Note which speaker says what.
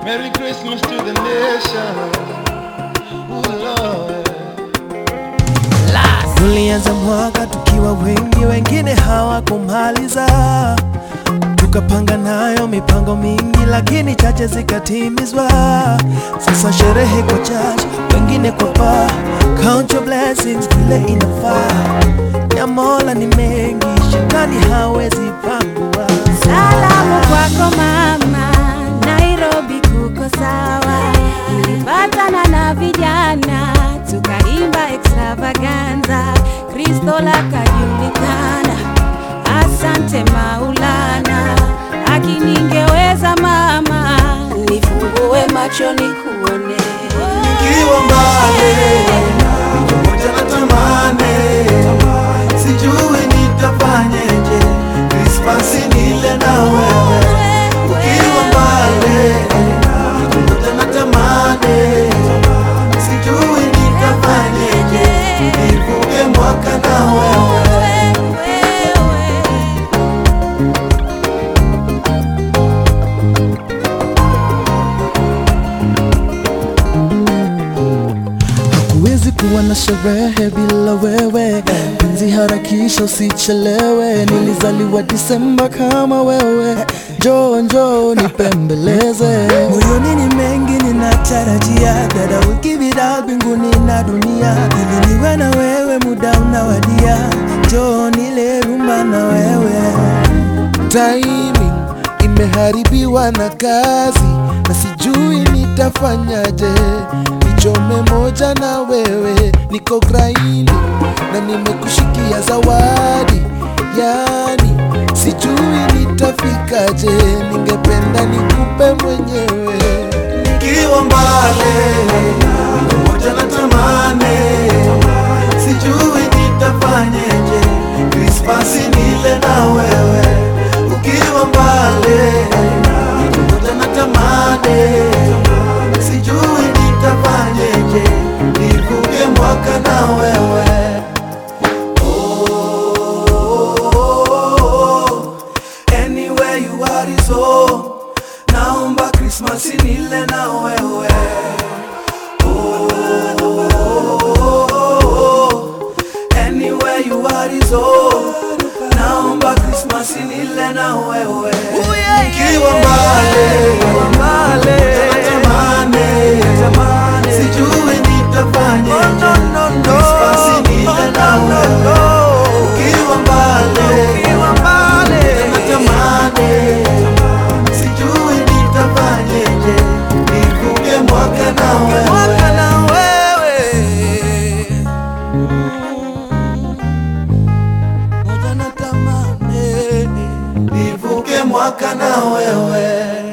Speaker 1: Merry Christmas to the nation. Ooh, Lord.
Speaker 2: Tulianza mwaka tukiwa wengi, wengine hawakumaliza. Tukapanga nayo mipango mingi, lakini chache zikatimizwa. Sasa sherehe kwa church, wengine kwa bar. Count your blessings vile inafaa. Ya Mola ni mengi, shetani hawezi pangua.
Speaker 3: Salamu kwako mama, Nairobi kuko sawa. Nilipatana na vijana tukaimba extravaganza, Kristo lakajulikana. Asante Maulana, akiningeweza mama, nifungue macho nikuone.
Speaker 4: Nikiwa mbali pamoja na tamani, sijui nitafanyeje, Krismasi nile na wewe. Ukiwa mbali pamoja na tamani, sijui nitafanyeje, nivuke mwaka na wewe.
Speaker 2: Hakuwezi kuwa na sherehe bila wewe, penzi harakisha usichelewe. Nilizaliwa Disemba kama wewe, njoo njoo nipembeleze. Moyoni ni mengi ninatarajia, that I will give it all mbinguni na dunia, ili niwe na wewe, muda unawadia, njoo nile rumba na wewe.
Speaker 5: timing imeharibiwa na kazi na sijui nitafanyaje nichome moja na wewe niko graini na nimekushikia zawadi yani sijui nitafikaje ningependa nikupe mwenyewe
Speaker 4: Nikiwa mbali pamoja na tamani, sijui nitafanyeje, Krismasi nile na wewe. Ukiwa mbali pamoja na tamani, sijui nitafanyeje, nivuke mwaka na wewe. Oh, anywhere you are is home. Naomba Krismasi nile na wewe. Oh, anywhere you are is home. Naomba Krismasi nile na wewe. Ukiwa mbali, natamani, sijui nitafanyeje. Krismasi nile na wewe. Ukiwa mbali, natamani sijui nitafanyeje, nivuke mwaka na wewe.
Speaker 5: moja na tamani
Speaker 4: nivuke mwaka na wewe.